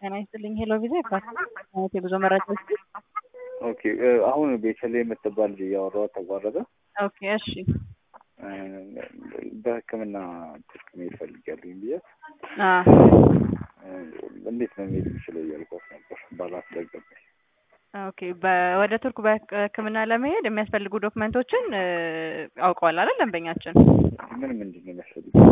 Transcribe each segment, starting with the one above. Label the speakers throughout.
Speaker 1: ጤና ይስጥልኝ ሄሎ ቪዛ ይባላል የጉዞ መረጃ ስ
Speaker 2: ኦኬ አሁን ቤተልሔም የምትባል ልጅ እያወራኋት ተቋረጠ።
Speaker 1: ኦኬ እሺ
Speaker 2: በሕክምና ትርክ መሄድ ፈልጊያለሁኝ ብያት
Speaker 1: አ
Speaker 2: እንዴት ነው መሄድ የምችለው እያልኳት ነበር ባላስለገባኝ።
Speaker 1: ኦኬ በ- ወደ ቱርክ በሕክምና ለመሄድ የሚያስፈልጉ ዶክመንቶችን እ፣ አውቀዋል አይደል ደንበኛችን?
Speaker 2: ምን ምንድን ነው የሚያስፈልገው?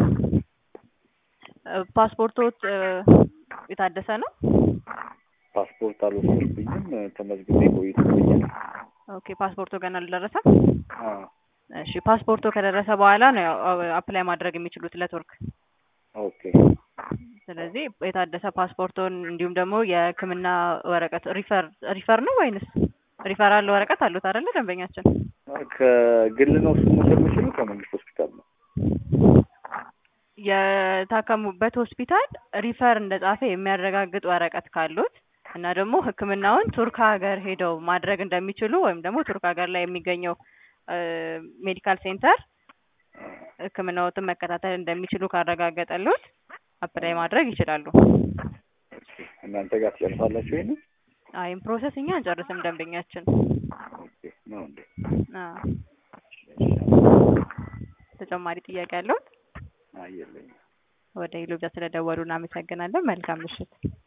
Speaker 1: እ፣ ፓስፖርቶት እ፣ የታደሰ ነው?
Speaker 2: ፓስፖርት አልወሰድኩኝም። ተመዝግቤ ቆይቶብኛል።
Speaker 1: ኦኬ ፓስፖርቱ ገና አልደረሰም?
Speaker 2: አዎ
Speaker 1: እሺ ፓስፖርቱ ከደረሰ በኋላ ነው ያው አፕላይ ማድረግ የሚችሉት ለቱርክ።
Speaker 2: ኦኬ
Speaker 1: ስለዚህ የታደሰ ፓስፖርቶን እንዲሁም ደግሞ የህክምና ወረቀት ሪፈር ሪፈር ነው ወይንስ ሪፈራል ወረቀት አሉት አይደለ ደንበኛችን?
Speaker 2: ከግል ነው እሱ መውሰድ የምችለው ከመንግስት ሆስፒታል ነው?
Speaker 1: የታከሙበት ሆስፒታል ሪፈር እንደጻፈ የሚያረጋግጥ ወረቀት ካሉት እና ደግሞ ህክምናውን ቱርክ ሀገር ሄደው ማድረግ እንደሚችሉ ወይም ደግሞ ቱርክ ሀገር ላይ የሚገኘው ሜዲካል ሴንተር ህክምናዎትን መከታተል እንደሚችሉ ካረጋገጠሉት አፕላይ ማድረግ ይችላሉ።
Speaker 2: ኦኬ እናንተ ጋር ትጨርሳላችሁ ይሄንን?
Speaker 1: አይም ፕሮሰስ እኛ አንጨርስም ደንበኛችን።
Speaker 2: ኦኬ ነው እንዴ?
Speaker 1: አዎ። ተጨማሪ ጥያቄ ያለው
Speaker 2: አይ የለኝም።
Speaker 1: ወደ ኢሉጃ ስለደወሉ እናመሰግናለን። መልካም ምሽት።